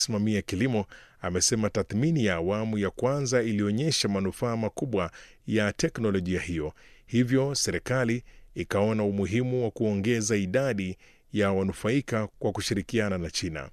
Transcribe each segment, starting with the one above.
simamia kilimo amesema tathmini ya awamu ya kwanza ilionyesha manufaa makubwa ya teknolojia hiyo, hivyo serikali ikaona umuhimu wa kuongeza idadi ya wanufaika kwa kushirikiana na China.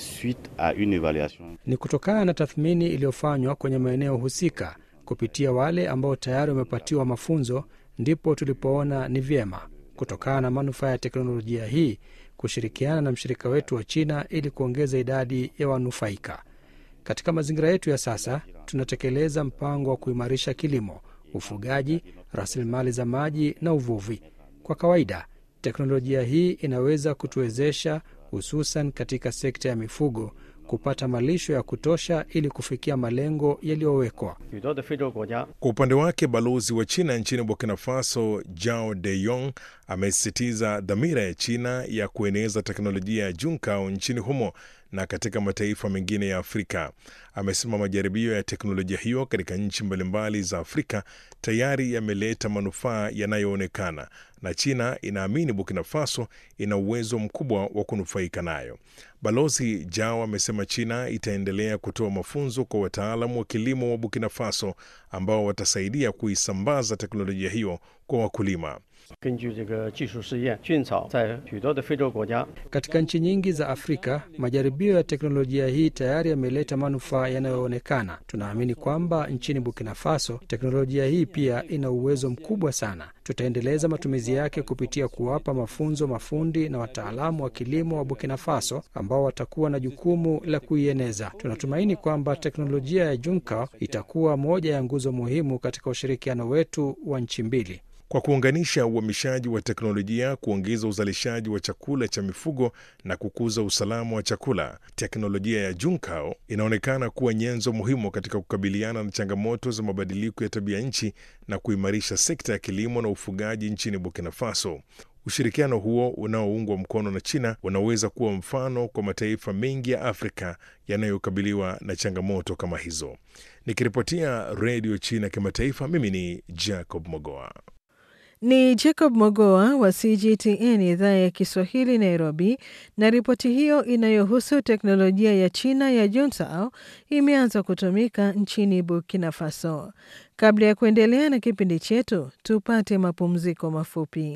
Ni kutokana na tathmini iliyofanywa kwenye maeneo husika kupitia wale ambao tayari wamepatiwa mafunzo, ndipo tulipoona ni vyema kutokana na manufaa ya teknolojia hii kushirikiana na mshirika wetu wa China ili kuongeza idadi ya wanufaika. Katika mazingira yetu ya sasa, tunatekeleza mpango wa kuimarisha kilimo, ufugaji, rasilimali za maji na uvuvi. Kwa kawaida, teknolojia hii inaweza kutuwezesha, hususan katika sekta ya mifugo, kupata malisho ya kutosha ili kufikia malengo yaliyowekwa. Kwa upande wake, balozi wa China nchini Burkina Faso Jao De Yong amesisitiza dhamira ya China ya kueneza teknolojia ya Junkao nchini humo na katika mataifa mengine ya Afrika. Amesema majaribio ya teknolojia hiyo katika nchi mbalimbali za Afrika tayari yameleta manufaa yanayoonekana na China inaamini Burkina Faso ina uwezo mkubwa wa kunufaika nayo. Balozi Jao amesema China itaendelea kutoa mafunzo kwa wataalamu wa kilimo wa Burkina Faso ambao watasaidia kuisambaza teknolojia hiyo kwa wakulima. Katika nchi nyingi za Afrika, majaribio ya teknolojia hii tayari yameleta manufaa yanayoonekana. Tunaamini kwamba nchini Burkina Faso teknolojia hii pia ina uwezo mkubwa sana. Tutaendeleza matumizi yake kupitia kuwapa mafunzo mafundi na wataalamu wa kilimo wa Burkina Faso ambao watakuwa na jukumu la kuieneza. Tunatumaini kwamba teknolojia ya Junka itakuwa moja ya nguzo muhimu katika ushirikiano wetu wa nchi mbili. Kwa kuunganisha uhamishaji wa teknolojia, kuongeza uzalishaji wa chakula cha mifugo na kukuza usalama wa chakula, teknolojia ya Junkao inaonekana kuwa nyenzo muhimu katika kukabiliana na changamoto za mabadiliko ya tabia nchi na kuimarisha sekta ya kilimo na ufugaji nchini Burkina Faso. Ushirikiano huo unaoungwa mkono na China unaweza kuwa mfano kwa mataifa mengi ya Afrika yanayokabiliwa na changamoto kama hizo. Nikiripotia Redio China Kimataifa, mimi ni Jacob Mogoa. Ni Jacob Mogoa wa CGTN idhaa ya Kiswahili Nairobi, na ripoti hiyo inayohusu teknolojia ya China ya Juntao imeanza kutumika nchini Burkina Faso. Kabla ya kuendelea na kipindi chetu, tupate mapumziko mafupi.